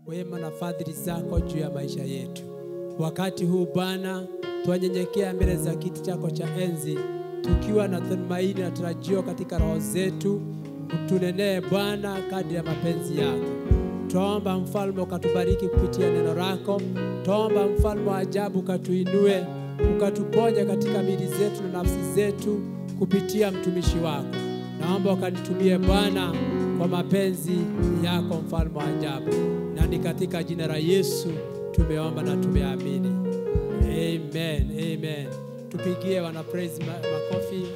wema na fadhili zako juu ya maisha yetu. Wakati huu Bwana, twanyenyekea mbele za kiti chako cha enzi tukiwa na tumaini na tarajio katika roho zetu. Utunenee Bwana kadri ya mapenzi yako. Twaomba mfalme ukatubariki kupitia neno lako. Twaomba mfalme wa ajabu ukatuinue, ukatuponya katika miili zetu na nafsi zetu kupitia mtumishi wako. Naomba ukanitumie Bwana kwa mapenzi yako, mfalme wa ajabu, na ni katika jina la Yesu tumeomba na tumeamini, amen, amen. Tupigie wana praise ma makofi.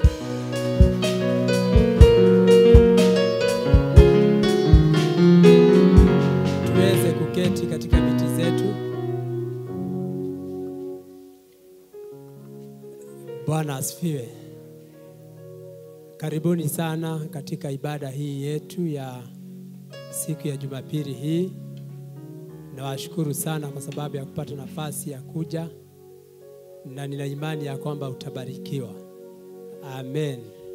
Tuweze kuketi katika viti zetu. Bwana asifiwe. Karibuni sana katika ibada hii yetu ya siku ya Jumapili hii. Nawashukuru sana kwa sababu ya kupata nafasi ya kuja, na nina imani ya kwamba utabarikiwa. Amen.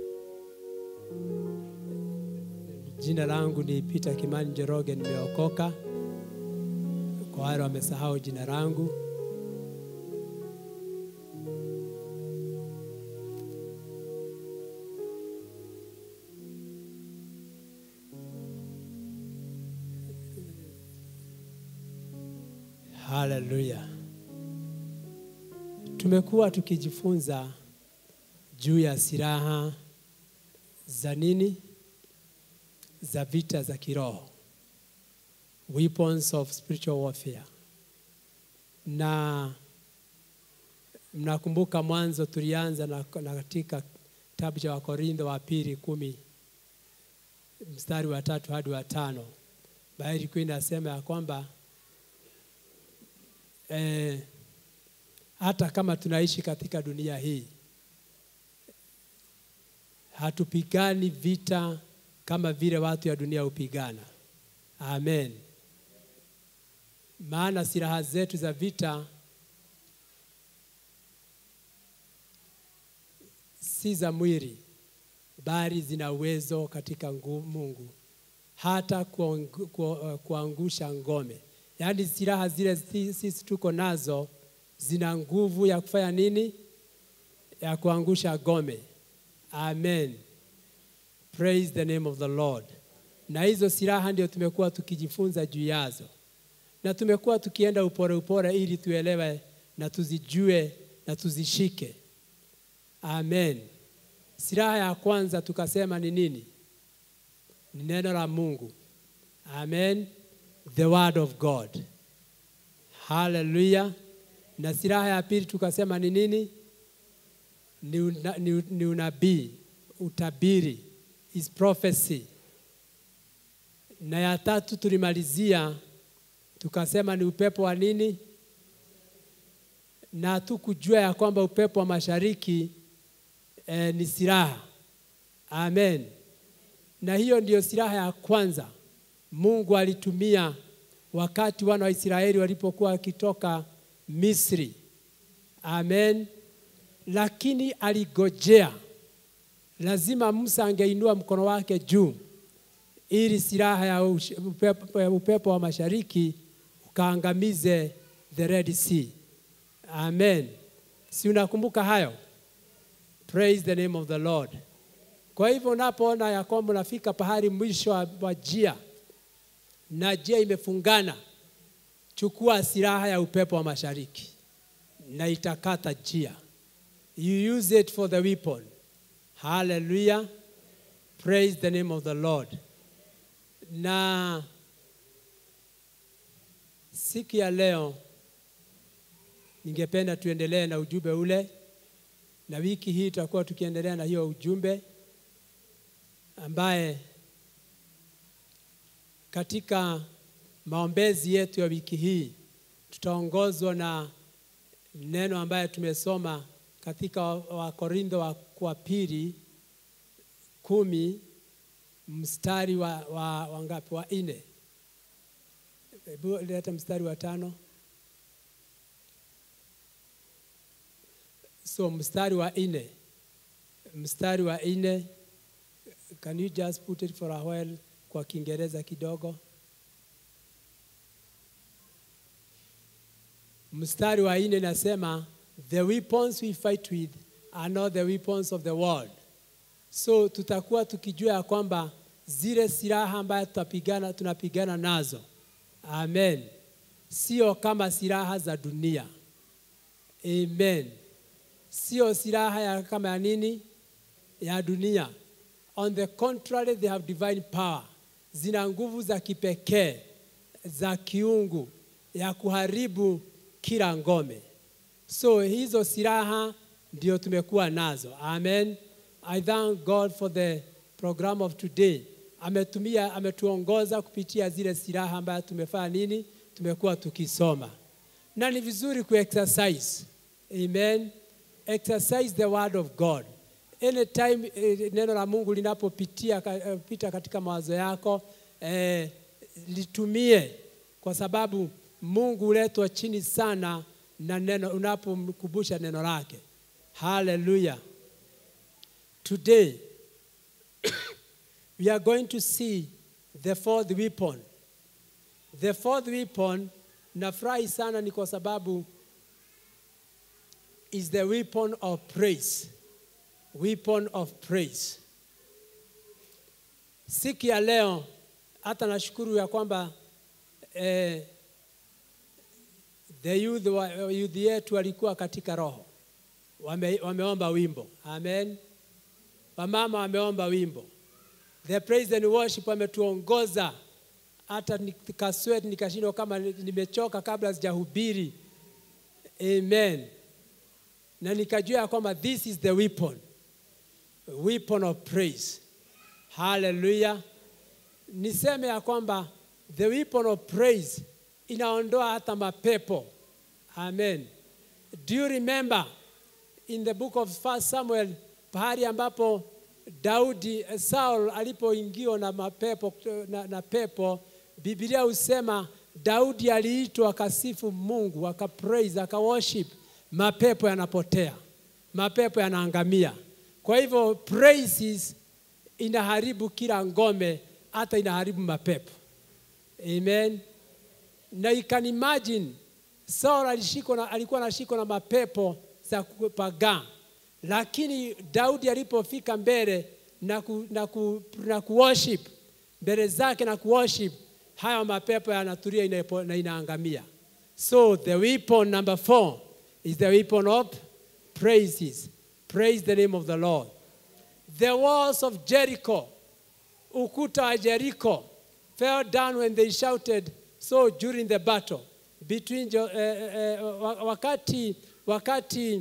Jina langu ni Peter Kimani Njoroge, nimeokoka. Kwa wale wamesahau jina langu, Haleluya. Tumekuwa tukijifunza juu ya silaha za nini? Za vita za kiroho. Weapons of spiritual warfare. Na mnakumbuka mwanzo tulianza na, na katika kitabu cha Wakorintho wa pili kumi mstari wa tatu hadi wa tano. Biblia ilikuwa inasema ya kwamba eh, hata kama tunaishi katika dunia hii hatupigani vita kama vile watu ya dunia hupigana. Amen. Maana silaha zetu za vita si za mwili, bali zina uwezo katika ngu- Mungu hata kuangu- ku- kuangusha ngome. Yaani silaha zile si- sisi tuko nazo zina nguvu ya kufanya nini? Ya kuangusha ngome. Amen. Praise the name of the Lord. Na hizo silaha ndio tumekuwa tukijifunza juu yazo, na tumekuwa tukienda upore upore ili tuelewe na tuzijue na tuzishike. Amen. Silaha ya kwanza tukasema ni nini? Ni neno la Mungu. Amen. The word of God. Hallelujah. Na silaha ya pili tukasema ni nini? Ni, una, ni, ni unabii, utabiri, is prophecy. Na ya tatu tulimalizia tukasema ni upepo wa nini? Na tukujua ya kwamba upepo wa mashariki eh, ni silaha. Amen. Na hiyo ndiyo silaha ya kwanza Mungu alitumia wakati wana wa Israeli walipokuwa wakitoka Misri. Amen. Lakini aligojea, lazima Musa angeinua mkono wake juu ili silaha ya ush- upepo, ya upepo wa mashariki ukaangamize the Red Sea. Amen. Si unakumbuka hayo? Praise the name of the Lord. Kwa hivyo unapoona ya kwamba unafika pahali mwisho wa wa njia na njia imefungana, chukua silaha ya upepo wa mashariki na itakata njia. You use it for the weapon. Hallelujah. Praise the name of the Lord. Na siku ya leo ningependa tuendelee na ujumbe ule, na wiki hii tutakuwa tukiendelea na hiyo ujumbe ambaye katika maombezi yetu ya wiki hii tutaongozwa na neno ambaye tumesoma katika Wakorintho wa, wa pili kumi mstari wa, wa, wa ngapi? Wa nne. Hebu leta mstari wa tano. So mstari wa nne, mstari wa nne. Can you just put it for a while kwa Kiingereza kidogo? mstari wa nne nasema the weapons we fight with are not the weapons of the world. So tutakuwa tukijua ya kwamba zile silaha ambayo tutapigana tunapigana nazo, amen, sio kama silaha za dunia, amen, sio silaha ya kama ya nini ya dunia. On the contrary, they have divine power, zina nguvu za kipekee za kiungu ya kuharibu kila ngome. So hizo silaha ndio tumekuwa nazo. Amen. I thank God for the program of today. Ametumia, ametuongoza kupitia zile silaha ambayo tumefanya nini, tumekuwa tukisoma, na ni vizuri kuexercise. Amen. Exercise the word of God. Anytime eh, neno la Mungu linapopitia ka- eh, pita katika mawazo yako eh, litumie kwa sababu Mungu huletwa chini sana na neno unapomkumbusha neno lake. Hallelujah. Today we are going to see the fourth weapon. The fourth weapon nafurahi sana ni kwa sababu is the weapon of praise. Weapon of praise. Siku ya leo hata nashukuru ya kwamba eh, the youth, wa, youth yetu walikuwa katika roho wame, wameomba wimbo amen. Wamama wameomba wimbo, the praise and worship wametuongoza hata nikaswet nikashindwa kama nimechoka kabla sijahubiri amen, na nikajua ya kwamba this is the weapon, weapon of praise. Hallelujah. Niseme ya kwamba the weapon of praise inaondoa hata mapepo. Amen. Do you remember in the book of First Samuel pahali ambapo Daudi eh, Saul alipoingiwa na mapepo na, na pepo, Biblia husema Daudi aliitwa akasifu Mungu, akapraise, akaworship, mapepo yanapotea, mapepo yanaangamia. Kwa hivyo praises inaharibu kila ngome, hata inaharibu mapepo. Amen. Na you can imagine Saul alishikwa na, alikuwa anashikwa na mapepo za kupagaa, lakini Daudi alipofika mbele na, ku, na, ku, na kuworship mbele zake na kuworship, haya mapepo yanatulia inapo- na inaangamia. So the weapon number four is the weapon of praises. Praise the name of the Lord. The walls of Jericho, ukuta wa Jericho, fell down when they shouted so during the battle between Jo- eh, eh, wa- wakati wakati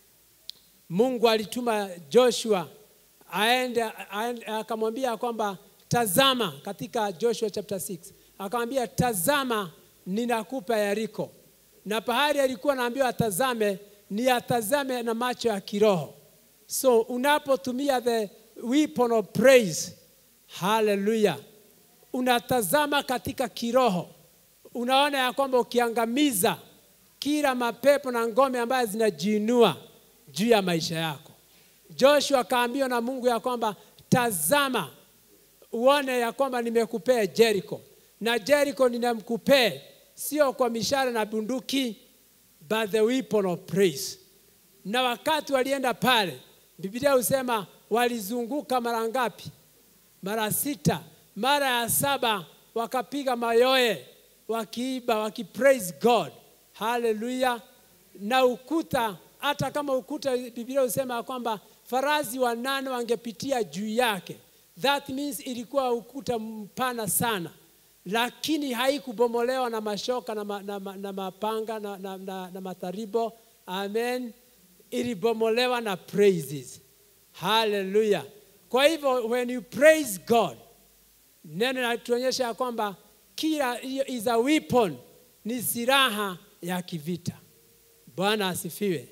Mungu alituma Joshua aende aende- akamwambia kwamba tazama, katika Joshua chapter 6 akamwambia tazama, ninakupa Yeriko, na pahali alikuwa anaambiwa atazame ni atazame na macho ya kiroho. So unapotumia the weapon of praise, haleluya, unatazama katika kiroho, unaona ya kwamba ukiangamiza kila mapepo na ngome ambayo zinajiinua juu ya maisha yako. Joshua akaambiwa na Mungu ya kwamba tazama, uone ya kwamba nimekupea Jericho, na Jericho ninamkupea sio kwa mishale na bunduki, but the weapon of praise. Na wakati walienda pale, Biblia husema walizunguka mara ngapi? Mara sita. Mara ya saba wakapiga mayoe, wakiiba, wakipraise God. Haleluya! Na ukuta, hata kama ukuta, Biblia husema ya kwamba farasi wanane wangepitia juu yake. That means ilikuwa ukuta mpana sana, lakini haikubomolewa na mashoka na, ma, na, ma, na mapanga na, na, na, na mataribo. Amen, ilibomolewa na praises. Haleluya! Kwa hivyo when you praise God, neno linatuonyesha ya kwamba kila hiyo is a weapon, ni silaha ya kivita. Bwana asifiwe.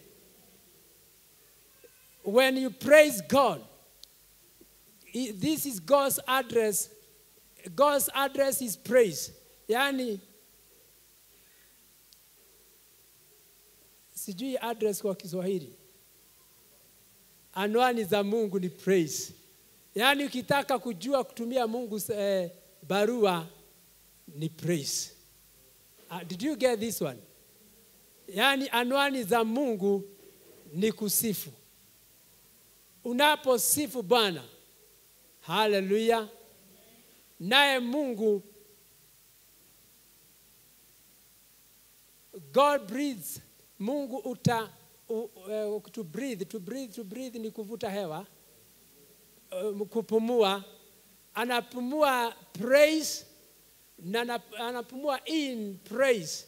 When you praise God, i- this is God's address. God's address is praise. Yaani sijui address kwa Kiswahili. Anwani za Mungu ni praise. Yaani ukitaka kujua kutumia Mungu eh, barua ni praise. Uh, did you get this one? yaani anwani za Mungu ni kusifu. Unaposifu Bwana, haleluya, naye Mungu God breathes, Mungu uta u, uh, to breathe, to breathe, to breathe ni kuvuta hewa uh, kupumua, anapumua praise na anap- anapumua in praise.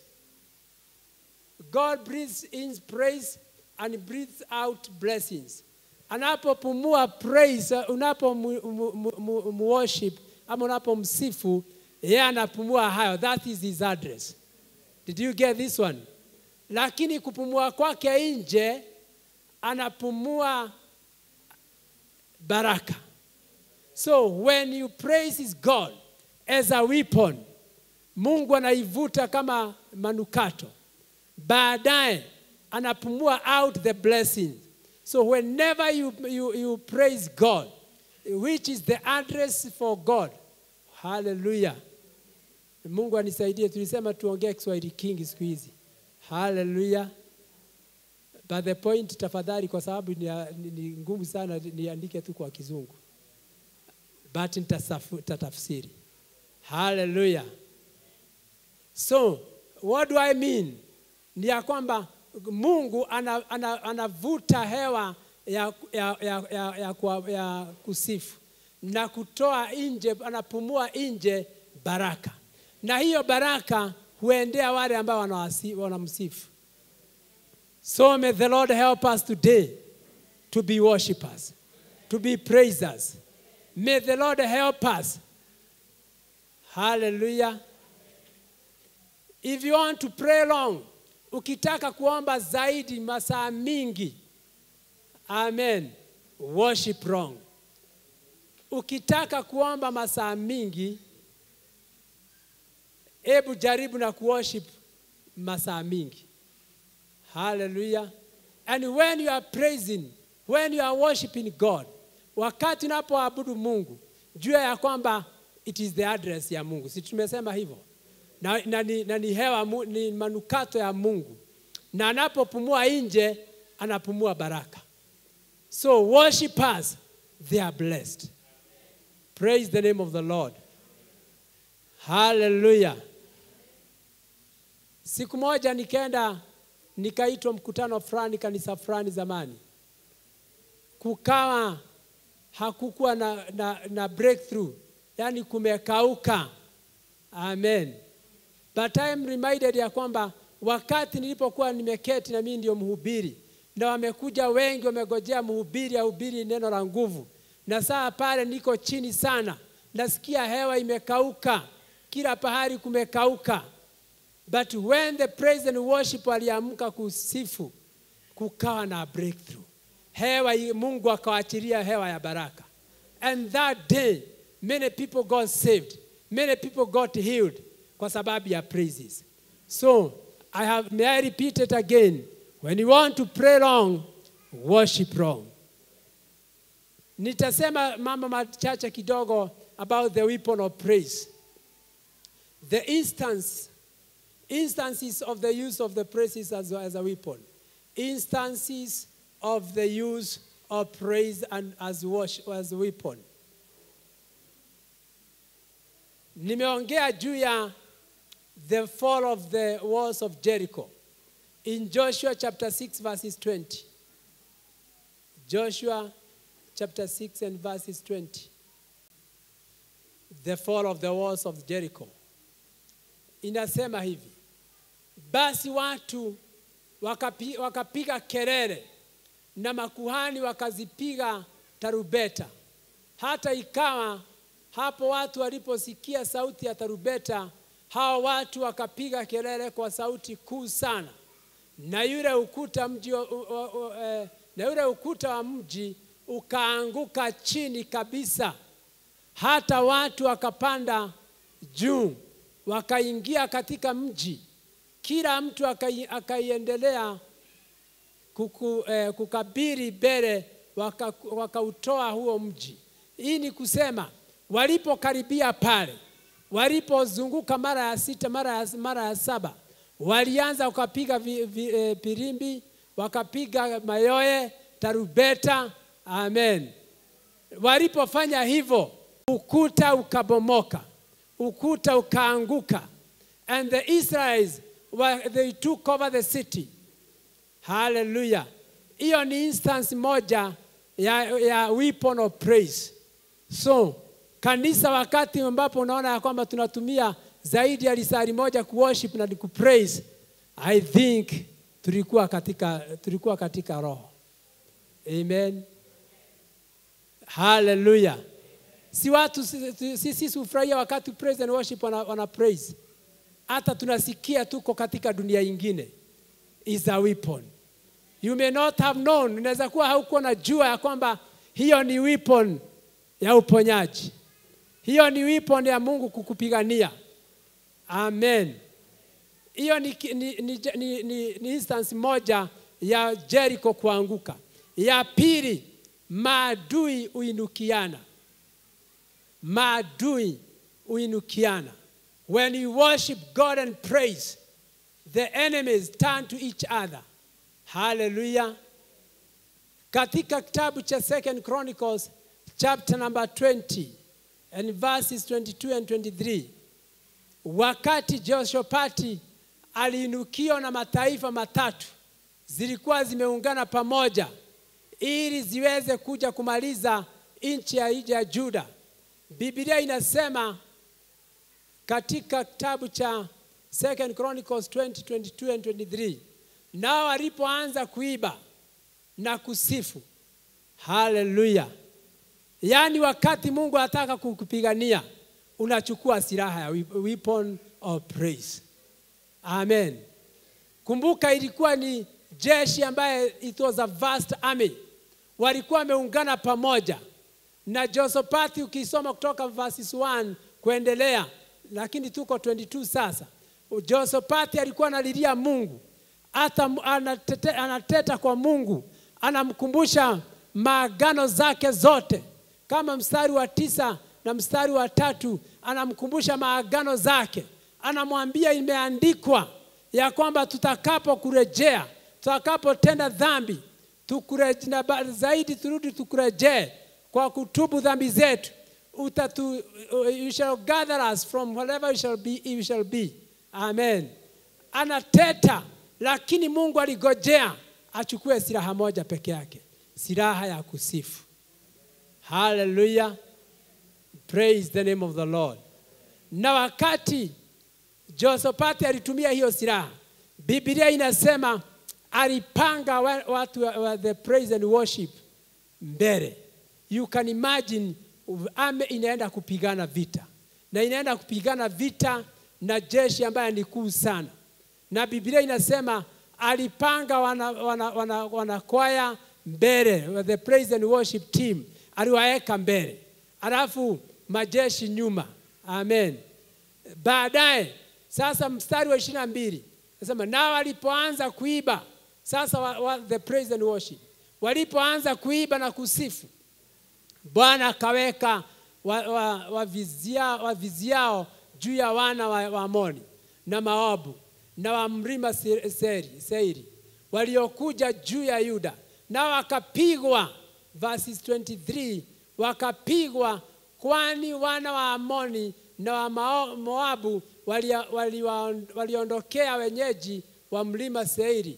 God breathes in praise and breathes out blessings. Anapopumua praise, uh, unapo mu, mu, mu, mu, mu worship ama unapomsifu, yeye anapumua hayo. That is his address. Did you get this one? Lakini kupumua kwake nje anapumua baraka. So when you praise his God as a weapon, Mungu anaivuta kama manukato, baadaye anapumua out the blessing. So whenever you, you, you praise God, which is the address for God, hallelujah. Mungu anisaidie, tulisema tuongee Kiswahili kingi siku hizi. Haleluya. But the point tafadhali, kwa sababu ni, ni, ni ngumu sana, niandike tu kwa Kizungu, but nitasafu- nitatafsiri. Haleluya. So what do I mean? Ni ya kwamba Mungu ana, ana, anavuta hewa ya, ya, ya, ya, ya, kwa- ya kusifu na kutoa nje, anapumua nje baraka, na hiyo baraka huendea wale ambao wanawasi- wanamsifu. So may the Lord help us today to be worshippers, to be praisers. May the Lord help us. Hallelujah. If you want to pray long, ukitaka kuomba zaidi masaa mingi, amen, worship wrong. Ukitaka kuomba masaa mingi, hebu jaribu na kuworship masaa mingi. Hallelujah. And when you are praising, when you are worshiping God, wakati unapoabudu Mungu, jua ya kwamba it is the address ya Mungu. Si tumesema hivyo? Na, na, ni, na ni hewa mu- ni manukato ya Mungu, na anapopumua nje anapumua baraka. So worshipers, they are blessed. Praise the name of the Lord. Hallelujah. Siku moja nikaenda nikaitwa mkutano fulani kanisa fulani zamani, kukawa hakukuwa na, na, na breakthrough, yani kumekauka. Amen. But I am reminded ya kwamba wakati nilipokuwa nimeketi na mimi ndio mhubiri na wamekuja wengi, wamegojea mhubiri ahubiri neno la nguvu, na saa pale niko chini sana, nasikia hewa imekauka, kila pahali kumekauka. But when the praise and worship waliamka kusifu, kukawa na breakthrough. Hewa, Mungu akawaachilia hewa ya baraka. And that day, many people got saved. Many people got healed kwa sababu ya praises. So, I have, may I repeat it again. When you want to pray long, worship wrong. Nitasema mambo machache kidogo about the weapon of praise. The instance instances of the use of the praises as, as a weapon, instances of the use of praise and as worship, as a weapon. Nimeongea juu ya the fall of the walls of Jericho in Joshua chapter 6 verses 20. Joshua chapter 6 and verses 20. The fall of the walls of Jericho. Inasema hivi, basi watu wakapi, wakapiga kelele na makuhani wakazipiga tarubeta. Hata ikawa hapo watu waliposikia sauti ya tarubeta, hao watu wakapiga kelele kwa sauti kuu sana, na yule ukuta mji wa- u- u- u- eh, na yule ukuta wa mji ukaanguka chini kabisa, hata watu wakapanda juu wakaingia katika mji, kila mtu akai- akaiendelea kuku, eh, kukabiri mbele waka- wakautoa huo mji. Hii ni kusema walipokaribia pale, walipozunguka mara ya sita, mara ya, mara ya saba, walianza wakapiga vi, vi, eh, pirimbi, wakapiga mayoye, tarubeta. Amen. Walipofanya hivyo, ukuta ukabomoka, ukuta ukaanguka, and the Israelites were, they took over the city. Hallelujah. Hiyo ni instance moja ya, ya weapon of praise. So kanisa, wakati ambapo unaona ya kwamba tunatumia zaidi ya lisari moja kuworship na kupraise, I think tulikuwa katika, tulikuwa katika roho. Amen. Hallelujah. Si watu sisi si, si, si hufurahia wakati praise and worship wana, wana praise. Hata tunasikia tuko katika dunia ingine. Is a weapon. You may not have known, unaweza kuwa haukuwa na jua ya kwamba hiyo ni weapon ya uponyaji. Hiyo ni weapon ya Mungu kukupigania. Amen. Hiyo ni, ni, ni, ni, ni, ni instance moja ya Jericho kuanguka. Ya pili, maadui uinukiana. Maadui uinukiana. When you worship God and praise, the enemies turn to each other. Hallelujah. Katika kitabu cha Second Chronicles chapter number 20 and verses 22 and 23 wakati Jehoshafati aliinukiwa na mataifa matatu zilikuwa zimeungana pamoja ili ziweze kuja kumaliza nchi ya, ya Juda. Biblia inasema katika kitabu cha Second Chronicles 20, 22 and 23 nao walipoanza kuiba na kusifu, haleluya! Yaani wakati Mungu anataka kukupigania unachukua silaha ya weapon of praise. Amen. Kumbuka ilikuwa ni jeshi ambaye it was a vast army, walikuwa wameungana pamoja na Jehoshafati. Ukisoma kutoka verses 1 kuendelea, lakini tuko 22 sasa. Jehoshafati alikuwa analilia Mungu, hata anatete, anateta kwa Mungu, anamkumbusha maagano zake zote, kama mstari wa tisa na mstari wa tatu anamkumbusha maagano zake, anamwambia imeandikwa ya kwamba tutakapo kurejea, tutakapotenda dhambi tukure, na zaidi turudi tukurejee kwa kutubu dhambi zetu, utatu, you shall gather us from wherever you shall be, you shall be. Amen. Anateta, lakini Mungu aligojea achukue silaha moja peke yake, silaha ya kusifu. Hallelujah. Praise the name of the Lord. Na wakati Jehoshafati alitumia hiyo silaha, Biblia inasema alipanga watu wa the praise and worship mbele. You can imagine ame inaenda kupigana vita na inaenda kupigana vita na jeshi ambaye ni kuu sana, na Biblia inasema alipanga wana, wana, wana, wana kwaya mbele, the praise and worship team aliwaeka mbele, alafu majeshi nyuma. Amen. Baadaye sasa, mstari wa ishirini na mbili nasema nao walipoanza kuiba sasa, wa, wa, the praise and worship walipoanza kuiba na kusifu, Bwana akaweka waviziao wa, wa wa juu ya wana wa, wa Amoni na Moabu na wa mlima Seiri, Seiri waliokuja juu ya Yuda, nao wakapigwa, verses 23 wakapigwa kwani wana wa Amoni na wa Moabu waliondokea wali, wali wenyeji wa mlima Seiri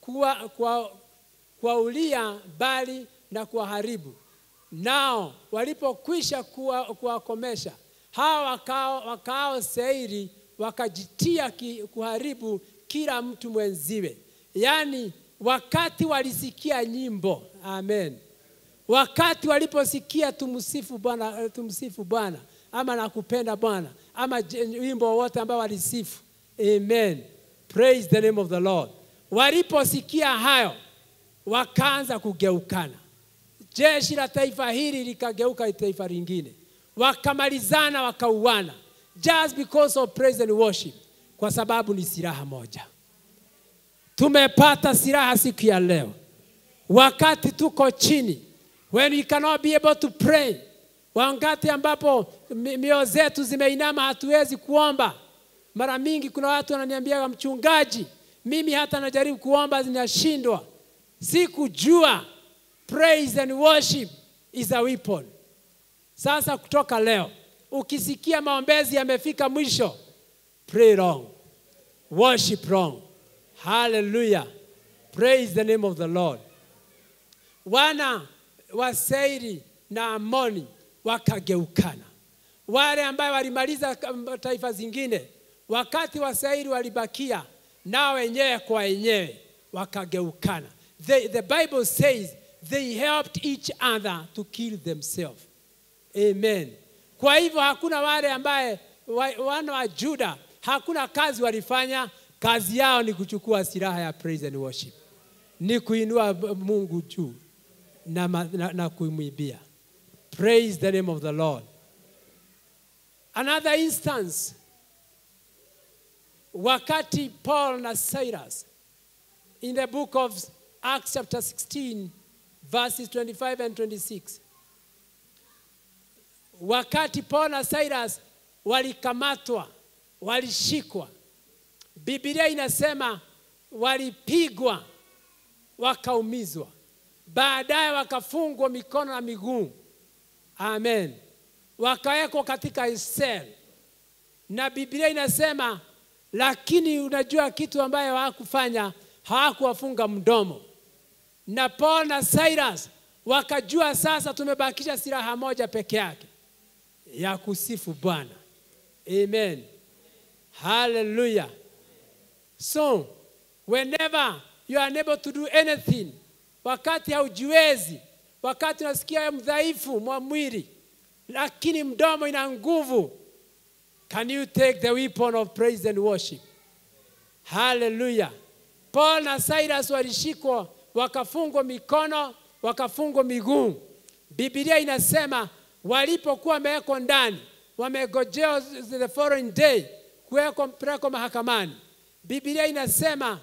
kuwaulia kuwa bali na kuwaharibu. Nao walipokwisha kuwakomesha hawa wakao, wakao Seiri wakajitia ki, kuharibu kila mtu mwenziwe. Yaani wakati walisikia nyimbo, amen wakati waliposikia tumsifu Bwana, tumsifu Bwana ama nakupenda Bwana ama wimbo wote ambao walisifu, amen, praise the name of the Lord. Waliposikia hayo, wakaanza kugeukana. Jeshi la taifa hili likageuka taifa lingine, wakamalizana, wakauana, just because of praise and worship, kwa sababu ni silaha moja. Tumepata silaha siku ya leo, wakati tuko chini when we cannot be able to pray, wakati ambapo mioyo zetu zimeinama, hatuwezi kuomba, Mara mingi kuna watu wananiambia, mchungaji, mimi hata najaribu kuomba zinashindwa. Sikujua praise and worship is a weapon. Sasa kutoka leo, ukisikia maombezi yamefika mwisho, pray wrong, worship wrong. Hallelujah. Praise the name of the Lord. Wana wa Seiri na Amoni wakageukana. Wale ambayo walimaliza taifa zingine, wakati wa Seiri walibakia nao wenyewe kwa wenyewe wakageukana. The, the Bible says they helped each other to kill themselves. Amen. Kwa hivyo hakuna wale ambaye wa, wana wa Juda hakuna kazi walifanya, kazi yao ni kuchukua silaha ya praise and worship, ni kuinua Mungu juu na, na, na kuimwibia. Praise the name of the Lord. Another instance, wakati Paul na Silas in the book of Acts chapter 16 verses 25 and 26 wakati Paul na Silas walikamatwa, walishikwa, Biblia inasema walipigwa, wakaumizwa, baadaye wakafungwa mikono na miguu. Amen, wakawekwa katika sel, na Biblia inasema lakini unajua kitu ambayo hawakufanya, hawakuwafunga mdomo. Na Paul na Silas wakajua sasa tumebakisha silaha moja peke yake ya kusifu Bwana. Amen. Hallelujah. So, whenever you are unable to do anything, wakati haujiwezi, wakati unasikia mdhaifu mwa mwili, lakini mdomo ina nguvu, can you take the weapon of praise and worship? Hallelujah. Paul na Silas walishikwa, wakafungwa mikono, wakafungwa miguu. Biblia inasema walipokuwa wamewekwa ndani, wamegojea the following day kuwekwa mpelekwa mahakamani. Biblia inasema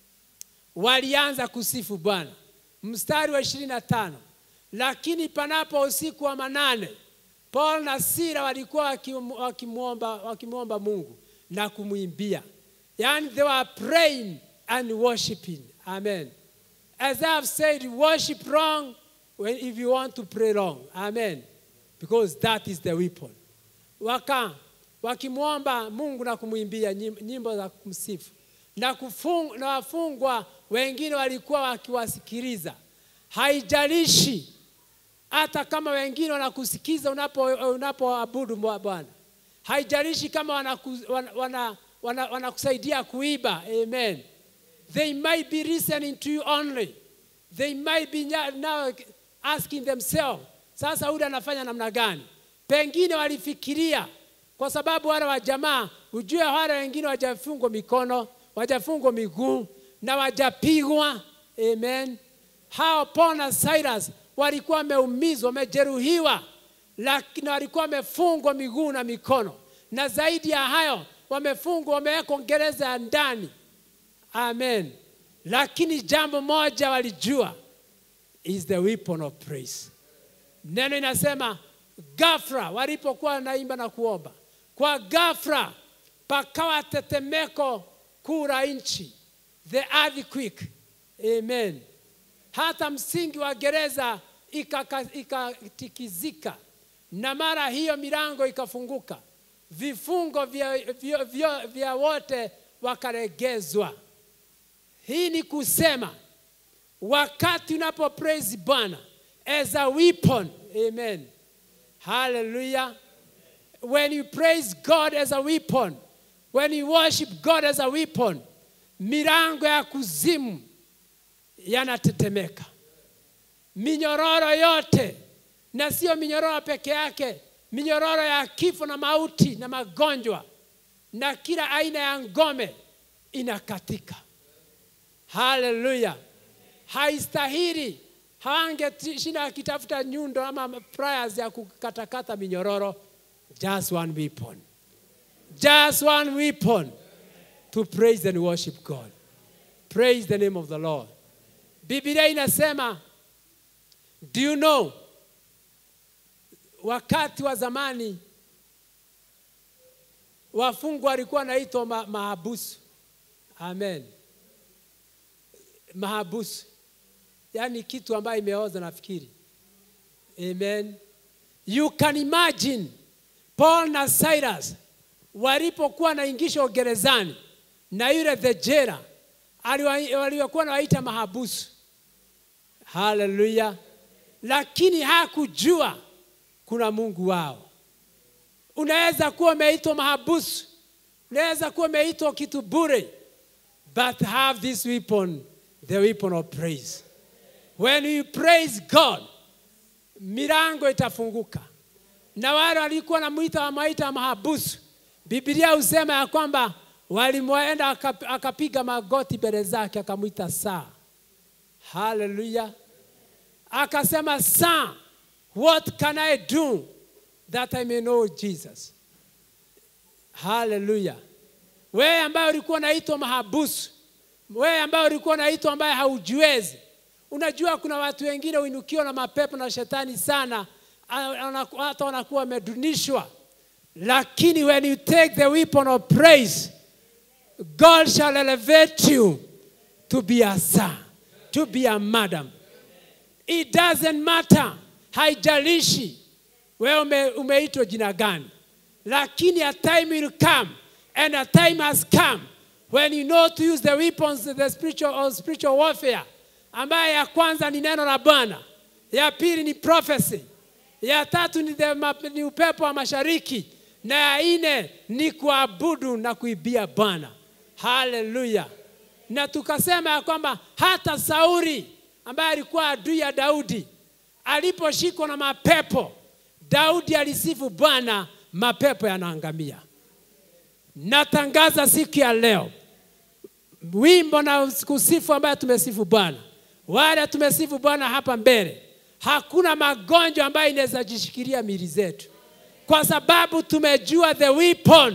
walianza kusifu Bwana. Mstari wa ishirini na tano lakini panapo usiku wa manane, Paul na Sila walikuwa wakimwomba wakimwomba Mungu na kumwimbia, yani they were praying and worshiping. Amen. As I have said, worship wrong when, if you want to pray wrong. Amen because that is the weapon. Waka wakimwomba Mungu na kumwimbia nyimbo za kumsifu na, kufung, na wafungwa wengine walikuwa wakiwasikiliza. Haijalishi hata kama wengine wanakusikiza unapoabudu unapo Bwana, haijalishi kama wanakusaidia wana, wana, wana, wana kuiba. Amen. They might be listening to you only. They might be now asking themselves sasa huyu anafanya namna gani? Pengine walifikiria kwa sababu wale wa jamaa, ujue wale wengine wajafungwa mikono, wajafungwa miguu na wajapigwa. Amen. Hao Paul na Silas walikuwa wameumizwa, wamejeruhiwa, lakini walikuwa wamefungwa miguu na mikono, na zaidi ya hayo wamefungwa, wamewekwa gereza ya ndani. Amen. Lakini jambo moja walijua, is the weapon of praise. Neno inasema ghafla walipokuwa wanaimba na kuomba, kwa ghafla pakawa tetemeko kuu la nchi, the earthquake. Amen. Hata msingi wa gereza ikatikizika, na mara hiyo milango ikafunguka, vifungo vya, vya, vya, vya wote wakaregezwa. Hii ni kusema wakati unapo praise Bwana as a weapon. Amen. Hallelujah. When you praise God as a weapon, when you worship God as a weapon, milango ya kuzimu yanatetemeka. Minyororo yote, na sio minyororo peke yake, minyororo ya kifo na mauti na magonjwa na kila aina ya ngome inakatika. Hallelujah. Haistahili hawangeshinda akitafuta nyundo ama prayers ya kukatakata minyororo. Just one weapon, just one weapon to praise and worship God. Praise the name of the Lord. Biblia inasema, do you know, wakati wa zamani wafungwa walikuwa wanaitwa ma, mahabusu. Amen, mahabusu, yaani kitu ambayo imeoza nafikiri. Amen. You can imagine Paul na Silas walipokuwa naingishwa gerezani na yule the jailer aliwa- waliokuwa nawaita mahabusu. Haleluya! Lakini hakujua kuna Mungu wao. Unaweza kuwa umeitwa mahabusu, unaweza kuwa umeitwa kitu bure, but have this weapon, the weapon of praise. When you praise God, milango itafunguka. Na wale walikuwa namwita wamaita mahabusu, Biblia husema ya kwamba walimwenda akap- akapiga magoti mbele zake akamwita saa. Haleluya! Akasema, saa, what can I do that I may know Jesus? Haleluya! Wewe ambaye ulikuwa unaitwa mahabusu, wewe ambaye ulikuwa unaitwa ambaye haujiwezi, unajua kuna watu wengine uinukiwa na mapepo na shetani sana, ana- ana- hata wanakuwa wamedunishwa, lakini when you take the weapon of praise, God shall elevate you to be a son, to be a madam. It doesn't matter, haijalishi wewe ume, umeitwa jina gani, lakini a time will come and a time has come when you know to use the weapons the spiritual, of spiritual warfare, ambaye ya kwanza ni neno la Bwana, ya pili ni prophecy, ya tatu ni, the, ma- ni upepo wa mashariki, na ya nne ni kuabudu na kuibia Bwana. Haleluya! Na tukasema ya kwamba hata Sauli ambaye alikuwa adui ya Daudi aliposhikwa na mapepo, Daudi alisifu Bwana, mapepo yanaangamia. Natangaza siku ya leo wimbo na kusifu ambayo tumesifu Bwana, wale tumesifu Bwana hapa mbele, hakuna magonjwa ambayo inaweza jishikilia mili zetu, kwa sababu tumejua the weapon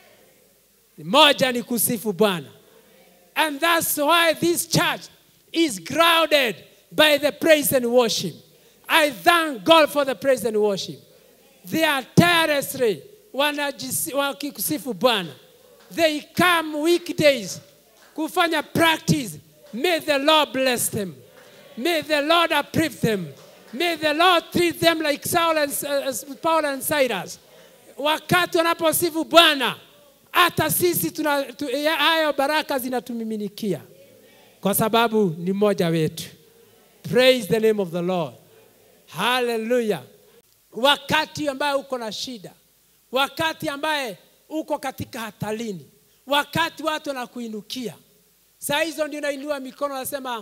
moja ni kusifu Bwana. And that's why this church is grounded by the praise and worship. I thank God for the praise and worship. They are tirelessly wanajisi- wakikusifu Bwana. They come weekdays kufanya practice. May the Lord bless them. May the Lord approve them. May the Lord treat them like Saul and, uh, Paul and Silas. Wakati wanaposifu Bwana, hata sisi tuna, tu, ya- hayo baraka zinatumiminikia kwa sababu ni mmoja wetu. Praise the name of the Lord. Hallelujah. Wakati ambaye uko na shida, wakati ambaye uko katika hatarini, wakati watu wanakuinukia, saa hizo ndio nainua mikono, nasema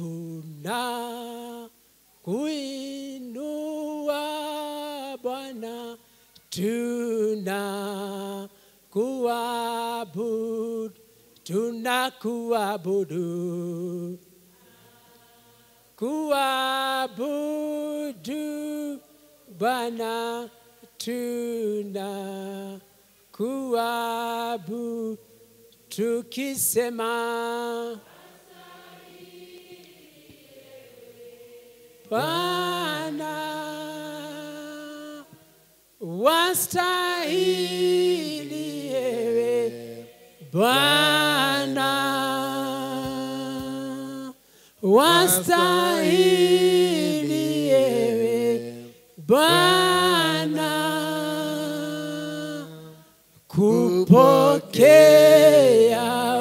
tuna kuinua Bwana, tuna kuabudu, tuna kuabudu kuabudu Bwana tuna kuabudu tukisema Bwana wastahili ewe Bwana wastahili ewe Bwana kupokea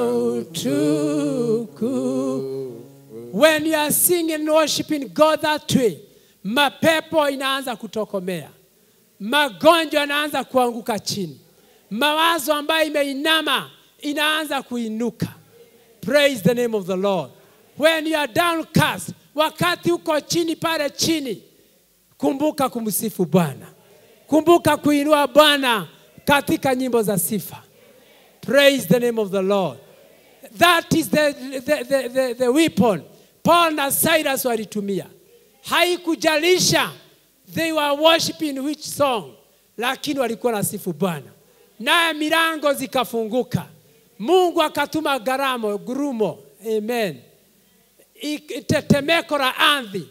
utuku. When you are singing and worshiping God that way, mapepo inaanza kutokomea, magonjwa yanaanza kuanguka chini, mawazo ambayo imeinama inaanza kuinuka. Praise the name of the Lord. When you are downcast, wakati uko chini pale chini, kumbuka kumsifu Bwana, kumbuka kuinua Bwana katika nyimbo za sifa. Praise the name of the Lord. That is the, the, the, the, the weapon Paul na Silas walitumia. Haikujalisha they were worshiping which song, lakini walikuwa na sifu Bwana, naye milango zikafunguka. Mungu akatuma garamo gurumo, amen, Ik- tetemeko la ardhi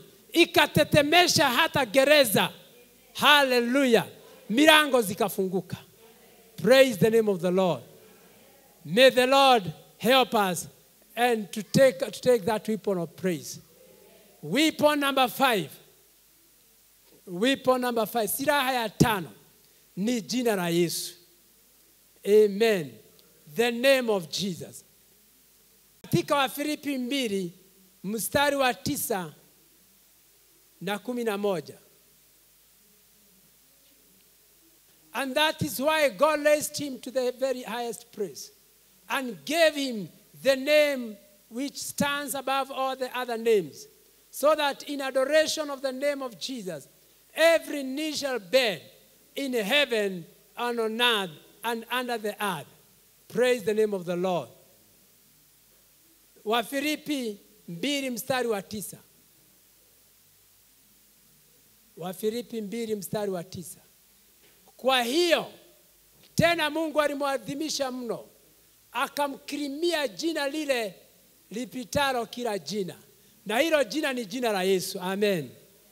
ikatetemesha hata gereza. Haleluya, milango zikafunguka. Praise the name of the Lord. May the Lord help us and to take, to take that weapon of praise. Weapon number five. Weapon number five. Silaha ya tano ni jina la Yesu. Amen. The name of Jesus. Katika Wafilipi mbili mstari wa tisa na kumi na moja. And that is why God raised him to the very highest place and gave him the name which stands above all the other names, so that in adoration of the name of Jesus, every knee shall bend in heaven and on earth and under the earth. Praise the name of the Lord. Wafilipi mbili mstari wa tisa. Wafilipi mbili mstari wa tisa. Kwa hiyo tena Mungu alimwadhimisha mno, akamkirimia jina lile lipitalo kila jina, na hilo jina ni jina la Yesu. Amen.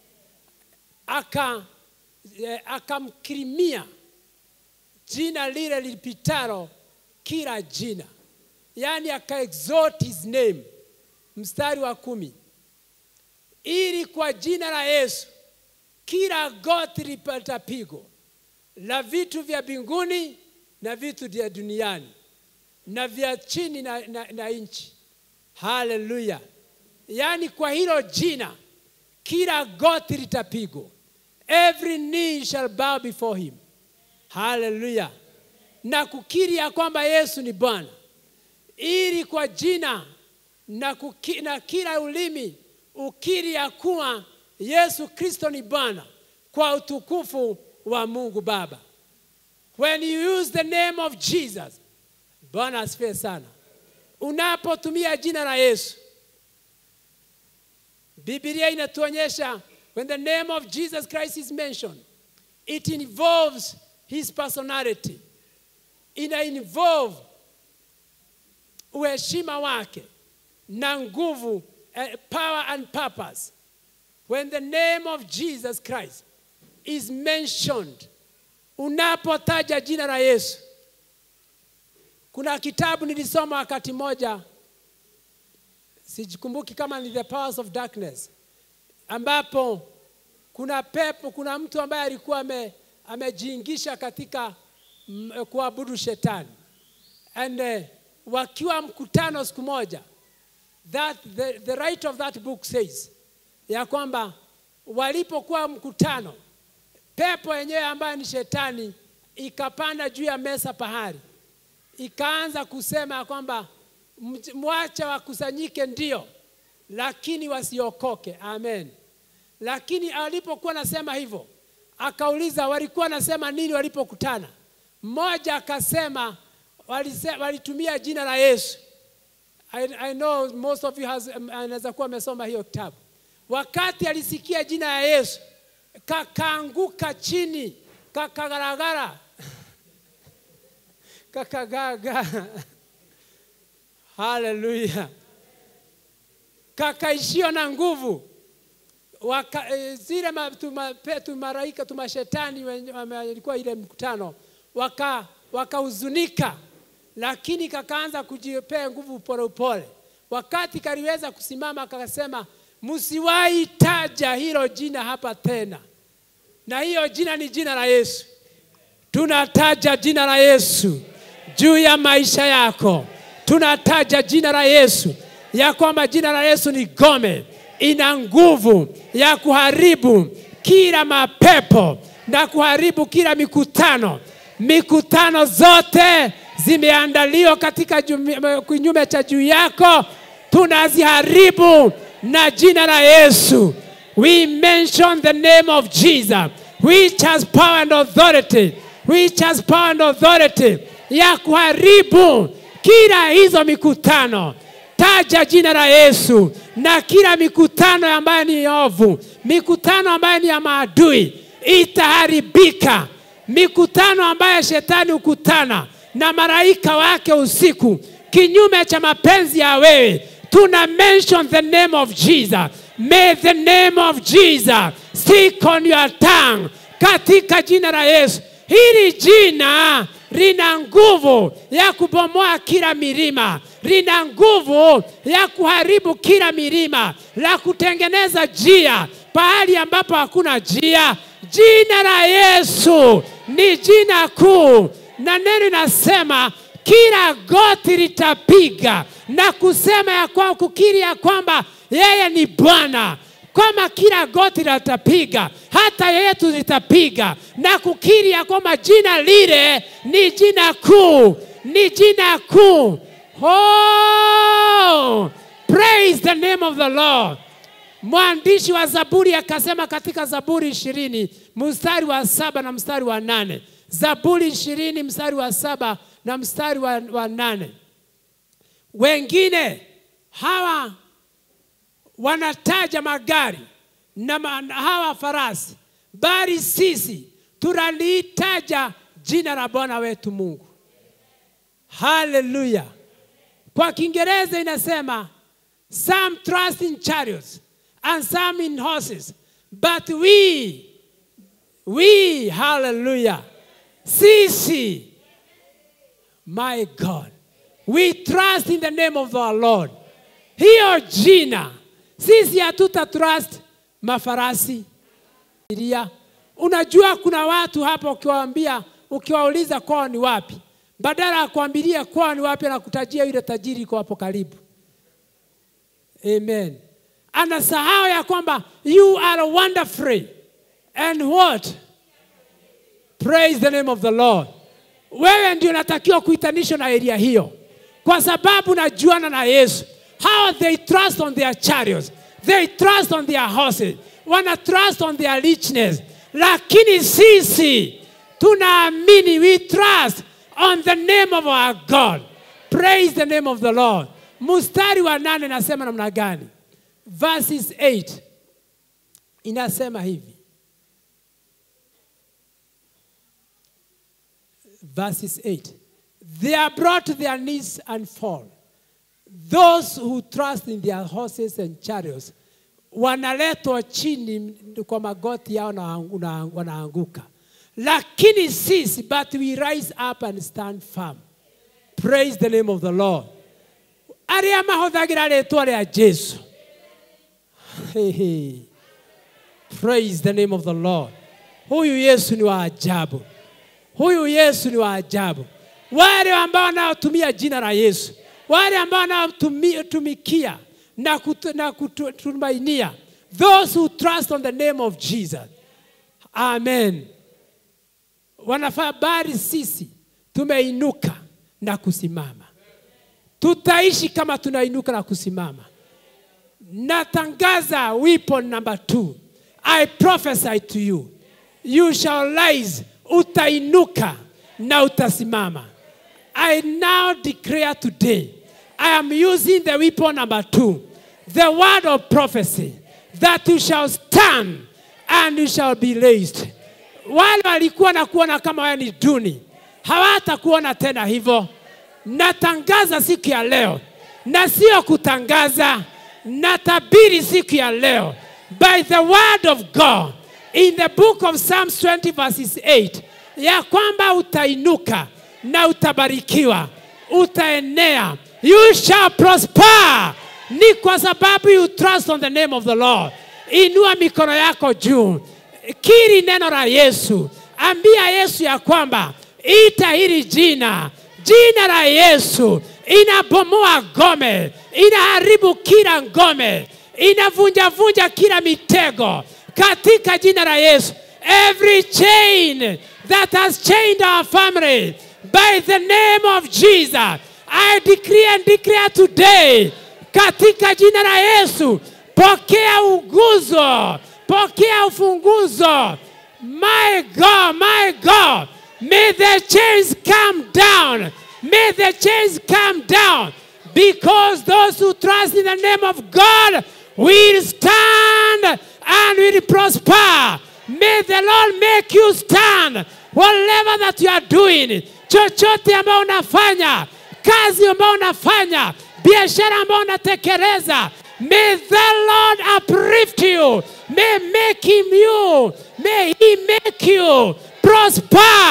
Aka eh, akamkirimia jina lile lipitalo kila jina, yaani aka exalt his name. Mstari wa kumi, ili kwa jina la Yesu kila goti litapigwa la vitu vya mbinguni na vitu vya duniani na vya chini na, na, na nchi. Haleluya! Yaani kwa hilo jina kila goti litapigwa, every knee shall bow before him. Haleluya! na kukiri ya kwamba Yesu ni Bwana, ili kwa jina na, kuki, na kila ulimi ukiri ya kuwa Yesu Kristo ni Bwana kwa utukufu wa Mungu Baba. When you use the name of Jesus, Bwana asifiwe sana. Unapotumia jina la Yesu, Biblia inatuonyesha when the name of Jesus Christ is mentioned, it involves his personality. Ina involve uheshima wake na nguvu, uh, power and purpose. When the name of Jesus Christ is mentioned, unapotaja jina la Yesu. Kuna kitabu nilisoma wakati moja, sijikumbuki kama ni The Powers of Darkness, ambapo kuna pepo, kuna mtu ambaye alikuwa ame, amejiingisha katika mm, kuabudu shetani and uh, wakiwa mkutano siku moja that the, the right of that book says ya kwamba walipokuwa mkutano pepo yenyewe ambayo ni shetani ikapanda juu ya meza pahali, ikaanza kusema ya kwamba mwache wakusanyike, ndio, lakini wasiokoke. Amen. Lakini alipokuwa nasema hivyo, akauliza walikuwa nasema nini walipokutana. Mmoja akasema walise- walitumia jina la Yesu. I, I know most of you has, um, anaweza kuwa amesoma hiyo kitabu. Wakati alisikia jina la Yesu kakaanguka chini kakagaragara kakagaga haleluya kakaishiwa na nguvu Waka, e, zile ma- tuma- pe- tumaraika tumashetani wenye- wame- walikuwa ile mkutano waka wakahuzunika lakini kakaanza kujipea nguvu polepole wakati kaliweza kusimama kakasema msiwahi taja hilo jina hapa tena na hiyo jina ni jina la Yesu. Tunataja jina la Yesu juu ya maisha yako, tunataja jina la Yesu ya kwamba jina la Yesu ni gome, ina nguvu ya kuharibu kila mapepo na kuharibu kila mikutano. Mikutano zote zimeandaliwa katika jumi- kinyume cha juu yako, tunaziharibu na jina la Yesu. We mention the name of Jesus, which has power and authority, which has power and authority ya kuharibu kila hizo mikutano. Taja jina la Yesu na kila mikutano ambayo ni ovu, mikutano ambayo ni ya maadui itaharibika. Mikutano ambayo shetani hukutana na malaika wake usiku kinyume cha mapenzi ya wewe, tuna mention the name of Jesus. May the name of Jesus stick on your tongue, katika jina la Yesu. Hili jina lina nguvu ya kubomoa kila milima, lina nguvu ya kuharibu kila milima, la kutengeneza njia pahali ambapo hakuna njia. Jina la Yesu ni jina kuu, na neno linasema kila goti litapiga na kusema ya kwa kukiri ya kwamba yeye ni Bwana kwamba kila goti litapiga, hata yetu litapiga na kukiri ya kwamba jina lile ni jina kuu, ni jina kuu. Oh, praise the name of the Lord. Mwandishi wa Zaburi akasema katika Zaburi ishirini mstari wa saba na mstari wa nane Zaburi ishirini mstari wa saba na mstari wa, wa nane wengine hawa wanataja magari na ma, hawa farasi, bali sisi tunalitaja jina la Bwana wetu Mungu. Haleluya! Kwa Kiingereza inasema some trust in chariots and some in horses but we we hallelujah sisi my God we trust in the name of our Lord. Hiyo jina sisi hatuta trust mafarasi ilia. Unajua kuna watu hapa ukiwaambia, ukiwauliza kwao ni wapi, badala ya kuambilia kwao ni wapi, anakutajia yule tajiri iko hapo karibu. Amen. Anasahau ya kwamba you are wonderful and what? Praise the name of the Lord. Wewe ndio unatakiwa kuitanishwa na eria hiyo, kwa sababu najuana na Yesu. How they trust on their chariots, they trust on their horses, wana trust on their richness, lakini sisi tunaamini, we trust on the name of our God. Praise the name of the Lord. Mstari wa nane nasema namna gani? Verses 8 inasema hivi verses 8 they are brought to their knees and fall those who trust in their horses and chariots wanaletwa chini kwa magoti yao na una- wanaanguka lakini sisi but we rise up and stand firm praise the name of the lord arĩa mahũthagĩra rĩtwa rĩa jesu hey, hey. praise the name of the lord huyu yesu ni wa ajabu huyu yesu ni wa ajabu wale ambao wanaotumia jina la yesu wale ambao wanaotumikia na, kutu, na kutumainia those who trust on the name of jesus amen wanafaa bari sisi tumeinuka na kusimama tutaishi kama tunainuka na kusimama natangaza weapon number two i prophesy to you you shall rise utainuka na utasimama i now declare today i am using the weapon number two the word of prophecy that you shall stand and you shall be raised wale walikuwa na kuona kama wewe ni duni hawatakuona tena hivyo natangaza siku ya leo na sio kutangaza natabiri siku ya leo by the word of god in the book of psalms 20 verses 8 ya kwamba utainuka na utabarikiwa utaenea you shall prosper ni kwa sababu you trust on the name of the lord inua mikono yako juu kiri neno la yesu ambia yesu ya kwamba ita hili jina jina la yesu inabomoa ngome inaharibu kila ngome inavunjavunja kila mitego katika jina la yesu every chain that has chained our family by the name of jesus i decree and declare today katika jina la yesu pokea uguzo pokea ufunguzo my god my god may the chains come down may the chains come down because those who trust in the name of god will stand and will prosper may the lord make you stand whatever that you are doing chochote ambayo unafanya kazi ambayo unafanya biashara ambayo unatekeleza may the lord uplift you may make him you may he make you prosper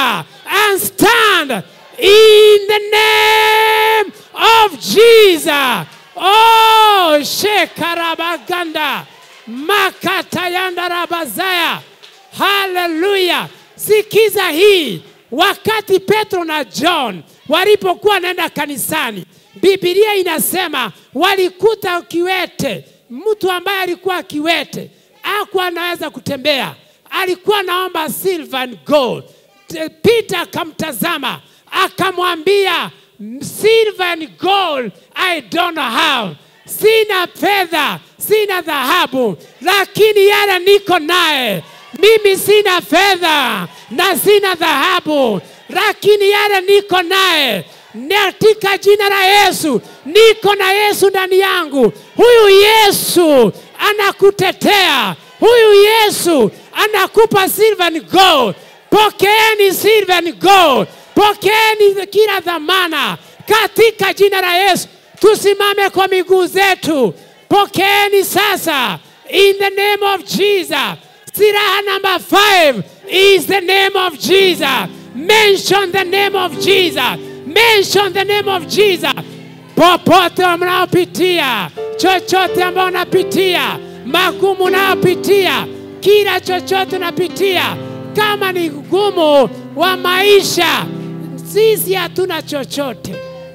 and stand in the name of Jesus. Oh, shekarabaganda makatayanda rabazaya. Haleluya! Sikiza hii, wakati Petro na John walipokuwa wanaenda kanisani, Biblia inasema walikuta kiwete, mtu ambaye alikuwa kiwete hakuwa anaweza kutembea, alikuwa anaomba silver and gold. T- Peter akamtazama akamwambia, silver and gold I don't have, sina fedha, sina dhahabu, lakini yale niko naye mimi sina fedha na sina dhahabu, lakini yale niko naye katika jina la Yesu, niko na Yesu ndani yangu. Huyu Yesu anakutetea, huyu Yesu anakupa silver and gold. Pokeeni silver and gold, pokeeni kila dhamana katika jina la Yesu. Tusimame kwa miguu zetu, pokeeni sasa in the name of Jesus. Siraha number five is the name of Jesus. Mention the name of Jesus. Mention the name of Jesus. Popote mnaopitia, chochote ambao unapitia, magumu unayopitia, kila chochote unapitia, kama ni gumu wa maisha, sisi hatuna chochote.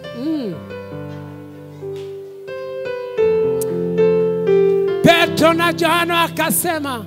Petro na Yohana wakasema,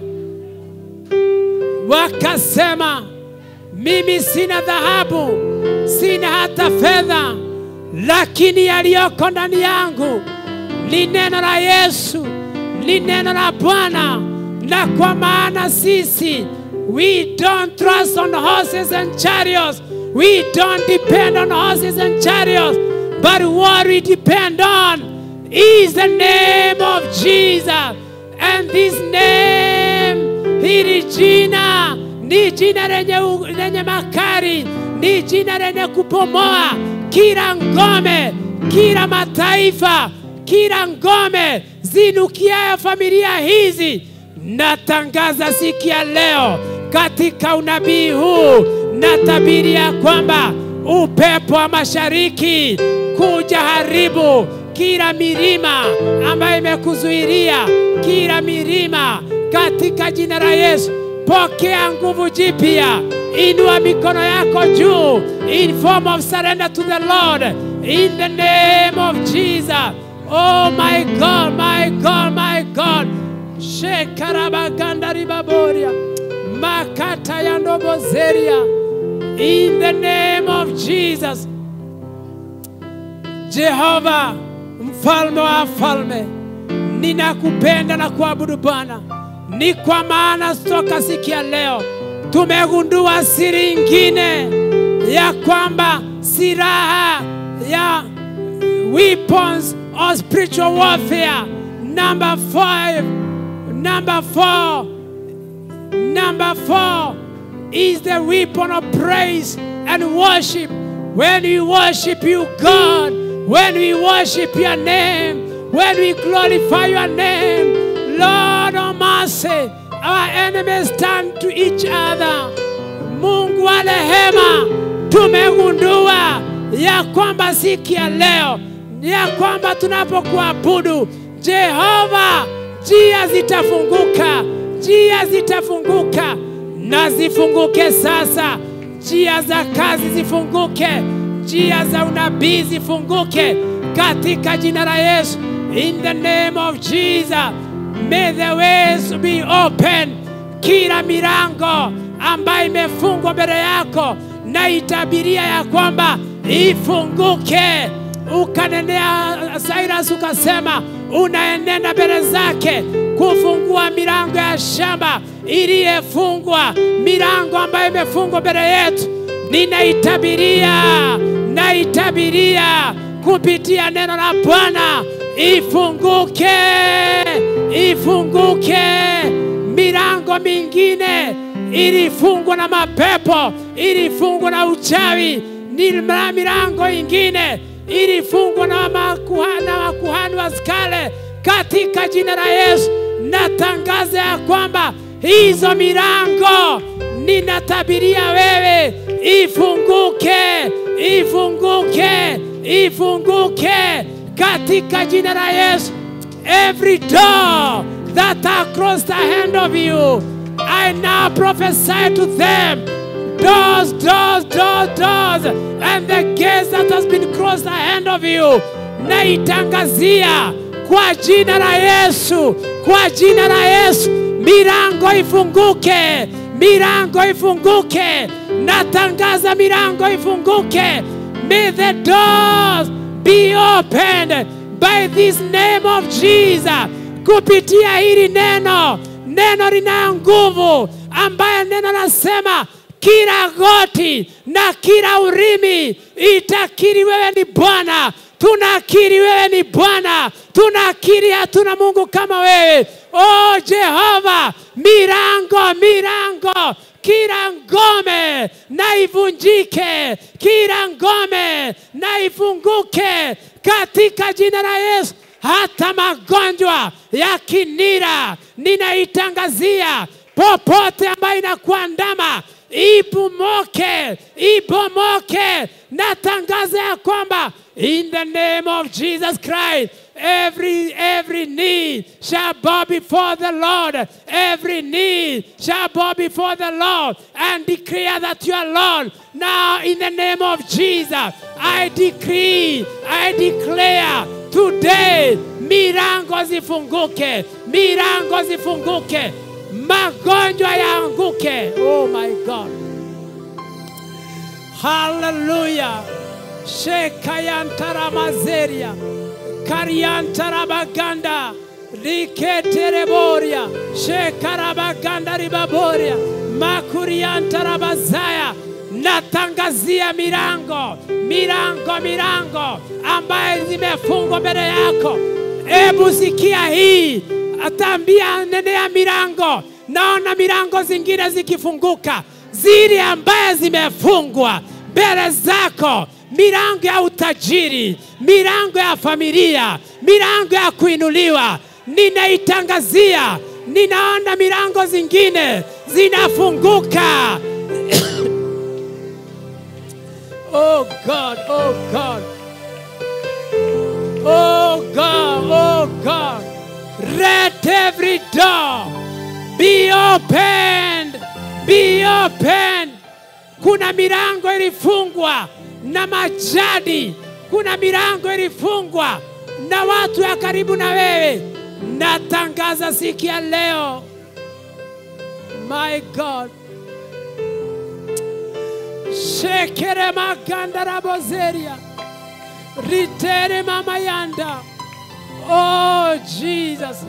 wakasema mimi sina dhahabu, sina hata fedha, lakini yaliyoko ndani yangu ni neno la Yesu, ni neno la Bwana. Na kwa maana sisi we don't trust on horses and chariots, we don't depend on horses and chariots, but what we depend on is the name of Jesus. And this name, hili jina ni jina lenye, u- lenye makari, ni jina lenye kupomoa kila ngome, kila mataifa, kila ngome zinukiayo familia hizi. Natangaza siku ya leo katika unabii huu, natabiria kwamba upepo wa mashariki kuja haribu kila milima ambayo imekuzuilia, kila milima katika jina la Yesu. Pokea nguvu jipya, inua mikono yako juu in form of surrender to the Lord in the name of Jesus. Oh my God, my God, my God. Shekarabaganda ribaboria makata ya ndobozeria in the name of Jesus. Jehova mfalme wa falme, ninakupenda na kuabudu Bwana, ni kwa maana toka siku ya leo tumegundua siri ingine ya kwamba silaha ya weapons of spiritual warfare number five, number four, number four is the weapon of praise and worship. When we worship you, God, when we worship your name, when we glorify your name, Lord of mercy, our enemies turn to each other. Mungu wa rehema, tumegundua ya kwamba siku ya leo ya kwamba tunapokuabudu Jehova, njia zitafunguka, njia zitafunguka na zifunguke sasa. Njia za kazi zifunguke, njia za unabii zifunguke katika jina la Yesu. In the name of Jesus, may the ways be open. Kila milango ambayo imefungwa mbele yako na itabiria ya kwamba ifunguke. Ukanenea Cyrus ukasema unaenenda mbele zake kufungua milango ya shamba iliyefungwa, milango ambayo imefungwa mbele yetu. Ninaitabiria, naitabiria kupitia neno la Bwana, ifunguke, ifunguke. Milango mingine ilifungwa na mapepo, ilifungwa na uchawi, ni milango ingine ilifungwa na makuhani, na makuhani wa skale. Katika jina la Yesu natangaza ya kwamba hizo milango ninatabiria wewe ifunguke, ifunguke, ifunguke katika jina la Yesu. Every door that are across the hand of you, I now prophesy to them doors, doors, doors, doors, and the gates that has been crossed the hand of you, naitangazia kwa jina la Yesu, kwa jina la Yesu, milango ifunguke, milango ifunguke, natangaza milango ifunguke. May the doors be opened by this name of Jesus, kupitia hili neno, neno lina nguvu, ambaye neno nasema kila goti na kila ulimi itakiri wewe ni Bwana. Tunakiri wewe ni Bwana, tunakiri hatuna Mungu kama wewe. O Jehova, milango milango, kila ngome na ivunjike, kila ngome na ifunguke katika jina la Yesu. Hata magonjwa ya kinira ninaitangazia popote ambayo inakuandama ibomoke, ibomoke. Natangaza ya kwamba in the name of Jesus Christ every every knee shall bow before the Lord, every knee shall bow before the Lord and declare that you are Lord. Now in the name of Jesus, I decree, I declare today milango zifunguke, milango zifunguke, magonjwa yaanguke. Oh my God. Hallelujah. Shekayantara mazeria. Kariantara baganda. Riketereboria. Shekarabaganda ribaboria. Makuriantara bazaya. Natangazia milango, milango, milango ambaye zimefungwa mbele yako. Ebu sikia hii, ataambia nenea milango. Naona milango zingine zikifunguka, zile ambaye zimefungwa mbele zako, milango ya utajiri, milango ya familia, milango ya kuinuliwa, ninaitangazia. Ninaona milango zingine zinafunguka. Oh God, oh God. Oh God, oh God. Let every door be opened, be opened. Kuna milango ilifungwa na majadi, kuna milango ilifungwa na watu ya karibu na wewe. Natangaza siku ya leo, my God, shekere maganda rabozeria ritere mama yanda. Oh Jesus.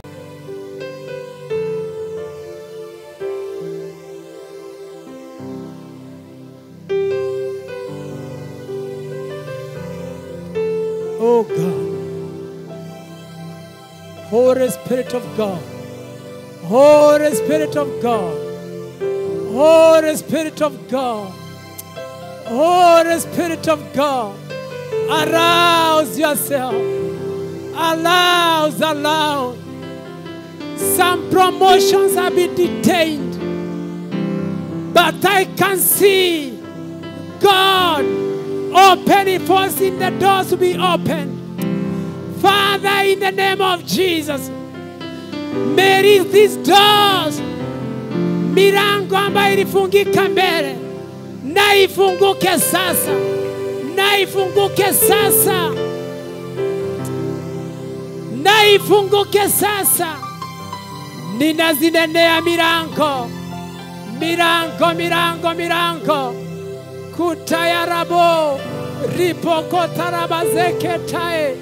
Oh God. Holy Spirit of God. Holy Spirit of God. Holy Spirit of God. Holy Spirit of God. Arouse yourself. Arouse, allow. Some promotions have been detained. But I can see God opening, forcing the doors to be opened. Father, in the name of Jesus, may these doors, milango ambayo ilifungika mbele, na ifunguke sasa, na ifunguke sasa, na ifunguke sasa. Ninazinenea milango, milango, milango, milango kutayarabo ripokotarabazeketae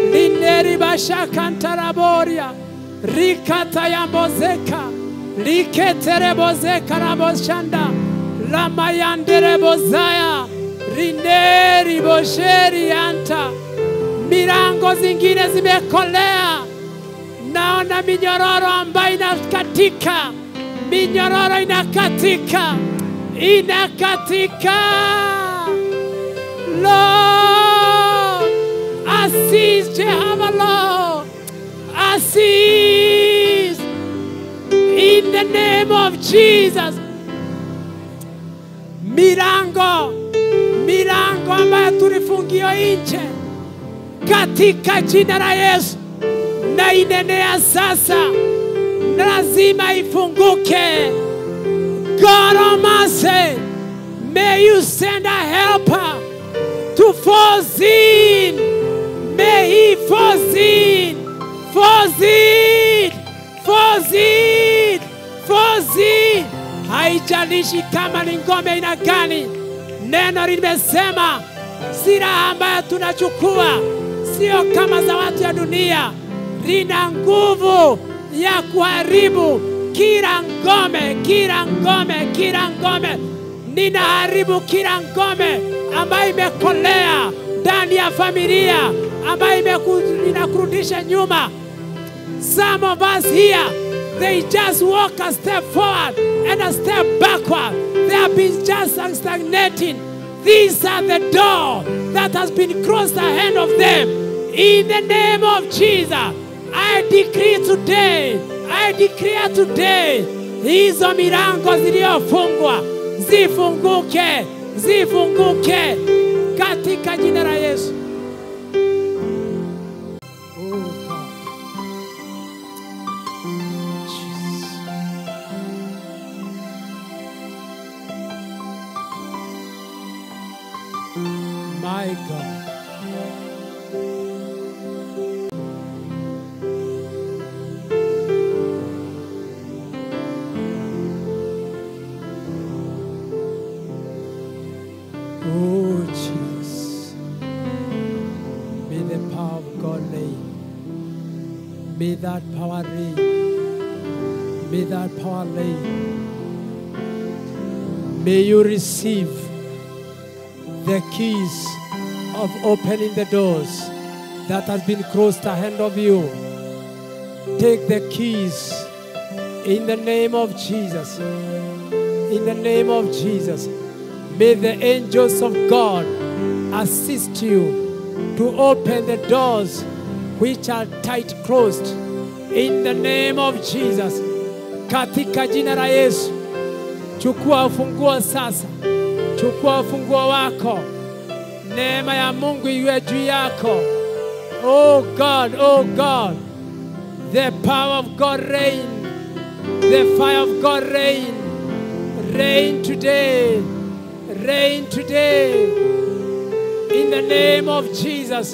lineribashakantaraboria rikatayambozeka liketerebozeka raboshanda lamayanderebozaya rineribosherianta milango zingine zimekolea naona minyororo ambayo inakatika minyororo inakatika inakatika. Lord, assist Jehovah, Lord, assist in the name of Jesus. milango milango ambayo tulifungiwa nje katika jina la Yesu na inenea sasa, lazima ifunguke. God Almighty, may you send a helper to force in. May he force in, force in, force in, force in. Haijalishi kama ni ngome aina gani, neno limesema silaha ambayo tunachukua sio kama za watu ya dunia, lina nguvu ya kuharibu kila ngome, kila ngome, kila ngome. Ninaharibu kila ngome ambayo imekolea ndani ya familia, ambayo imeku- inakurudisha nyuma. Some of us here, they just walk a step forward and a step backward. They have been just stagnating. These are the door that has been crossed ahead of them. In the name of Jesus, I decree today, I declare today, hizo milango zilizofungwa zifunguke, zifunguke katika jina la Yesu. Oh God. Jesus. My God. Oh, Jesus. May the power of God reign. May that power reign. May that power reign. May you receive the keys of opening the doors that has been closed ahead of you. Take the keys in the name of Jesus. In the name of Jesus. May the angels of God assist you to open the doors which are tight closed. In the name of Jesus. Katika jina la Yesu. Chukua ufunguo sasa. Chukua ufunguo wako. Neema ya Mungu iwe juu yako. Oh God, oh God. The power of God reign. The fire of God reign. Reign today. Reign today. In the name of Jesus.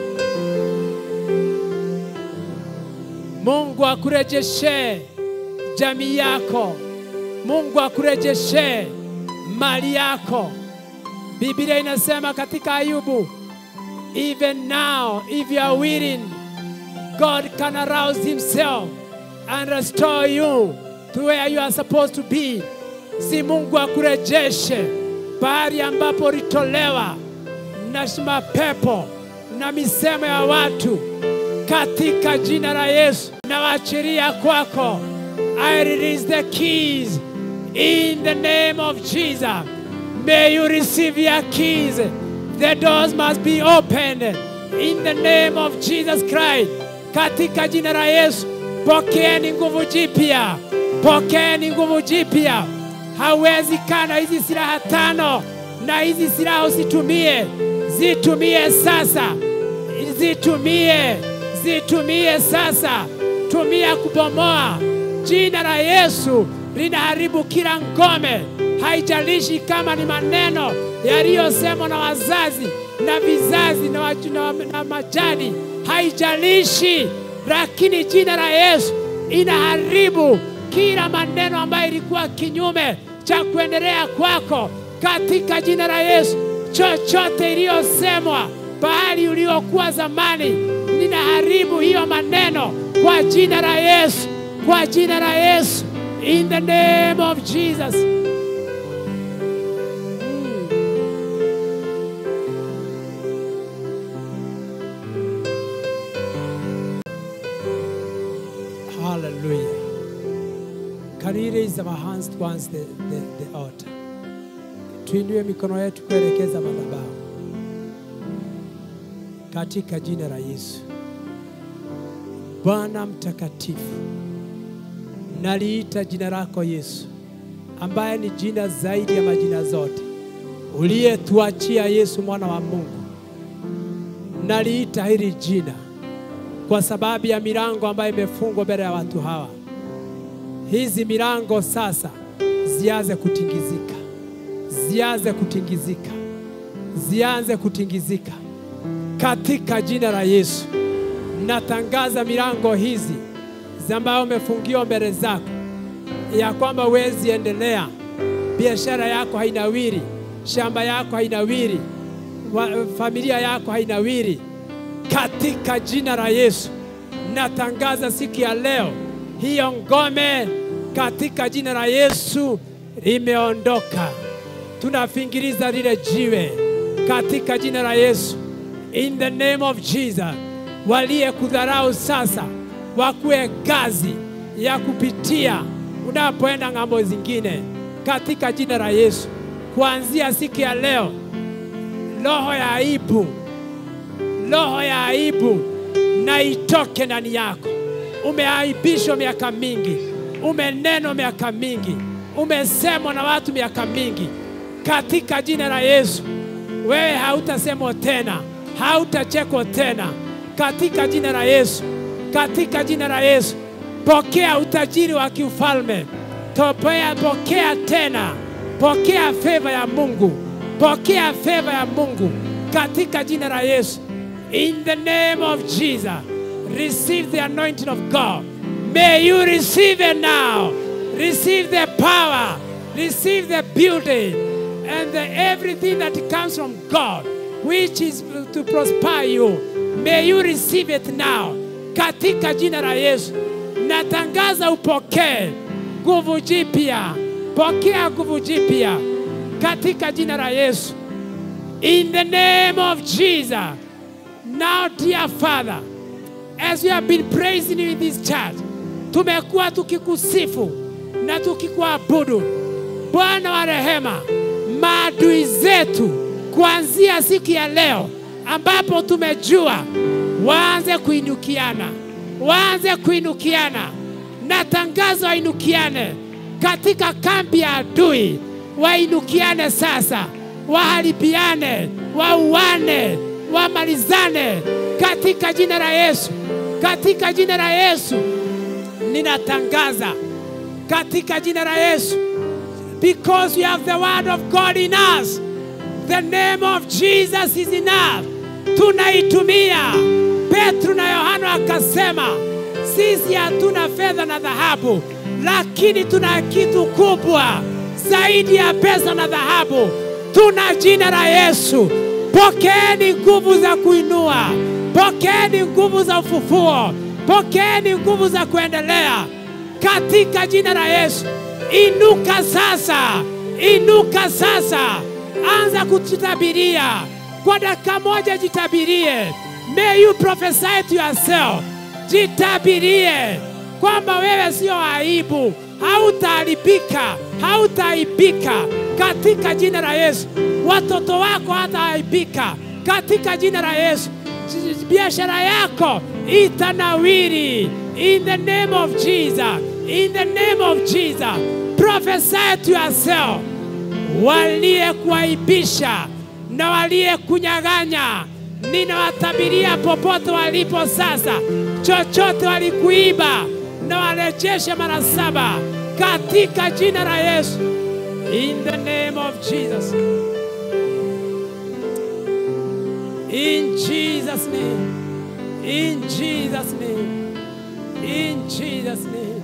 Mungu akurejeshe jamii yako. Mungu akurejeshe mali yako. Biblia inasema katika Ayubu, even now if you are willing, God can arouse himself and restore you to where you are supposed to be. Si Mungu akurejeshe pahali ambapo ulitolewa na mapepo na misemo ya watu katika jina la Yesu nawaachilia kwako. I release the keys in the name of Jesus. May you receive your keys. The doors must be opened in the name of Jesus Christ. Katika jina la Yesu, pokeeni nguvu jipya, pokeeni nguvu jipya. Hawezi kana hizi silaha tano, na hizi silaha usitumie, zitumie sasa, zitumie, zitumie sasa, tumia kubomoa. Jina la Yesu linaharibu kila ngome, haijalishi kama ni maneno yaliyosemwa na wazazi na vizazi na, waju- na, na majani, haijalishi, lakini jina la Yesu inaharibu kila maneno ambayo ilikuwa kinyume cha kuendelea kwako katika jina la Yesu. Chochote iliyosemwa pahali uliokuwa zamani, ninaharibu hiyo maneno kwa jina la Yesu, kwa jina la Yesu, in the name of Jesus. Hallelujah. Can we raise our hands towards the, the, the altar? Tuinue mikono yetu kuelekeza madhabahu katika jina la Yesu. Bwana mtakatifu, naliita jina lako Yesu, ambaye ni jina zaidi ya majina zote, uliyetuachia Yesu mwana wa Mungu. Naliita hili jina kwa sababu ya milango ambayo imefungwa mbele ya watu hawa. Hizi milango sasa zianze kutingizika, zianze kutingizika, zianze kutingizika katika jina la Yesu. Natangaza milango hizi ambayo umefungiwa mbele zako, ya kwamba huwezi endelea, biashara yako hainawiri, shamba yako hainawiri, wa- familia yako hainawiri, katika jina la Yesu. Natangaza siku ya leo, hiyo ngome katika jina la Yesu limeondoka. Tunafingiliza lile jiwe katika jina la Yesu, in the name of Jesus. Waliyekudharau sasa wakuwe kazi ya kupitia unapoenda ng'ambo zingine, katika jina la Yesu. Kuanzia siku ya leo, roho ya aibu, roho ya aibu na itoke ndani yako. Umeaibishwa miaka mingi, umenenwa miaka mingi, umesemwa na watu miaka mingi. Katika jina la Yesu, wewe hautasemwa tena, hautachekwa tena. Katika jina la Yesu, katika jina la Yesu, pokea utajiri wa kiufalme. Topea, pokea tena, pokea feva ya Mungu, pokea feva ya Mungu katika jina la Yesu. In the name of Jesus, receive the anointing of God. May you receive it now. Receive the power, receive the beauty, and the, everything that comes from God, which is to prosper you. May you receive it now. Katika jina la Yesu, natangaza upokee nguvu jipya. Pokea nguvu jipya katika jina la Yesu. In the name of Jesus. Now, dear Father, as we have been praising you in this church, tumekuwa tukikusifu na tukikuabudu. Bwana wa rehema, maadui zetu kuanzia siku ya leo ambapo tumejua waanze kuinukiana, waanze kuinukiana na tangazo wainukiane katika kambi ya adui, wainukiane sasa, waharibiane, wauane, wamalizane katika jina la Yesu, katika jina la Yesu ninatangaza katika jina la Yesu, because we have the word of God in us, the name of Jesus is enough. Tunaitumia. Petro na Yohana akasema, sisi hatuna fedha na dhahabu, lakini tuna kitu kubwa zaidi ya pesa na dhahabu. Tuna jina la Yesu. Pokeeni nguvu za kuinua, pokeeni nguvu za ufufuo, pokeeni nguvu za kuendelea katika jina la Yesu. Inuka sasa, inuka sasa, anza kujitabiria kwa dakika moja, jitabirie. May you prophesy to yourself, jitabirie kwamba wewe sio aibu, hautaharibika, hautaaibika katika jina la Yesu. Watoto wako hataaibika katika jina la Yesu. Biashara yako itanawiri in the name of Jesus, in the name of Jesus. Prophesy to yourself, waliyekuaibisha na waliyekunyang'anya ninawatabiria popote walipo sasa, chochote walikuiba na warejeshe mara saba katika jina la Yesu, in the name of Jesus, in Jesus name, in Jesus name, in Jesus name.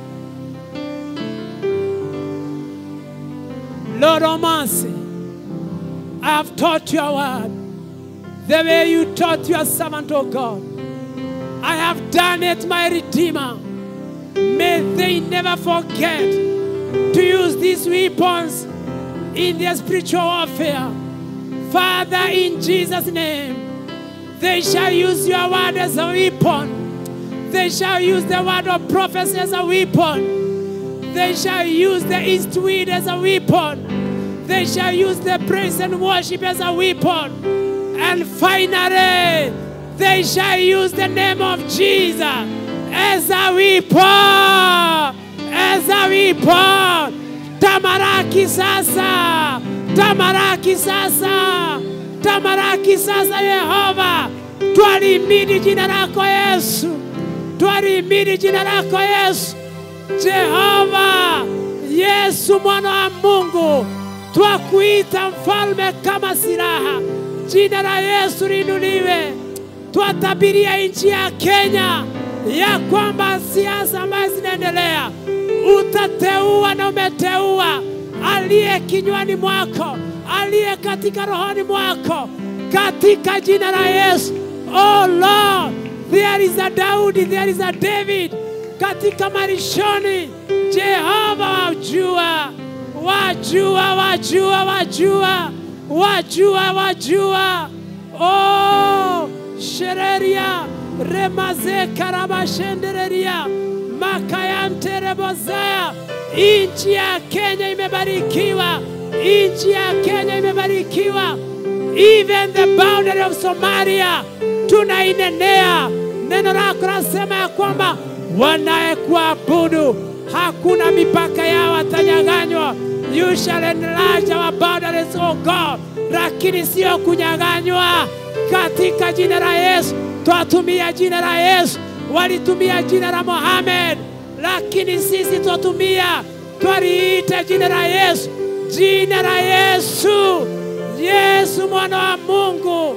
Lord of mercy, I have taught your word the way you taught your servant, O God. I have done it, my Redeemer. May they never forget to use these weapons in their spiritual warfare. Father, in Jesus' name, they shall use your word as a weapon. They shall use the word of prophecy as a weapon. They shall use the east wind as a weapon. They shall use the praise and worship as a weapon. And finally, they shall use the name of Jesus as a weapon, as a weapon tamaraki sasa, tamaraki sasa, tamaraki sasa Yehova, twalimidi jina lako Yesu, twalimidi jina lako Yesu. Jehova, Yesu mwana wa Mungu, twakuita mfalme kama silaha. Jina la Yesu liinuliwe. Twatabiria nchi ya Kenya ya kwamba siasa ambazo zinaendelea utateua na umeteua aliye kinywani mwako, aliye katika rohoni mwako, katika jina la Yesu. Oh Lord, there is a Daudi, there is a David katika marishoni. Jehova wajua, wajua, wajua, wajua, wajua, wajua. Oh, shereria remaze karabashendereria makayanterebozea. Nchi ya Kenya imebarikiwa, nchi ya Kenya imebarikiwa. Even the boundary of Somalia tunainenea. Neno lako nasema ya kwamba wanayekuabudu hakuna mipaka yao watanyang'anywa. You shall enlarge our boundaries, O God, lakini sio kunyang'anywa. Katika jina la Yesu twatumia jina la Yesu, walitumia jina la Mohamed, lakini sisi twatumia twaliita jina la Yesu, jina la Yesu, Yesu mwana wa Mungu.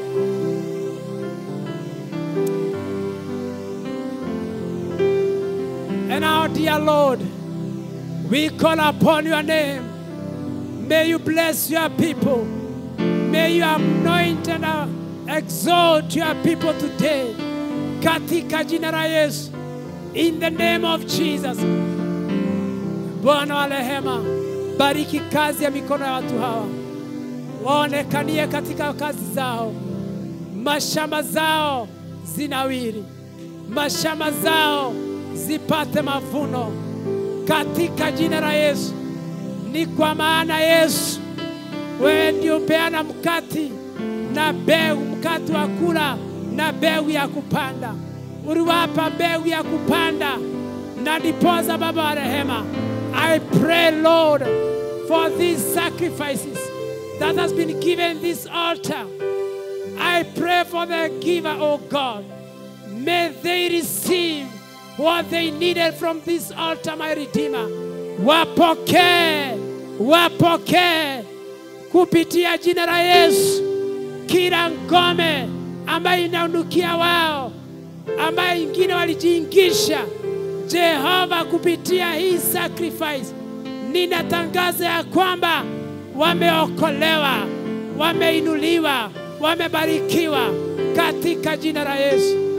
And our dear Lord, we call upon your name. May you bless your people. May you anoint and uh, exalt your people today. Katika jina la Yesu. In the name of Jesus. Bwana wa rehema, bariki kazi ya mikono ya watu hawa, waonekanie katika kazi zao, mashamba zao zinawiri, mashamba zao zipate mavuno katika jina la Yesu. Ni kwa maana Yesu, wewe ndio upeana mkati na mbegu, mkati wa kula na mbegu ya kupanda. Uliwapa mbegu ya kupanda, na ndiposa Baba wa rehema, I pray Lord for these sacrifices that has been given this altar. I pray for the giver, oh God. May they receive what they needed from this altar, my Redeemer. Wapokee, wapokee kupitia jina la Yesu kila ngome ambayo inaunukia wao, ambayo ingine walijiingisha. Jehova, kupitia hii sacrifice, ninatangaza ya kwamba wameokolewa, wameinuliwa, wamebarikiwa katika jina la Yesu.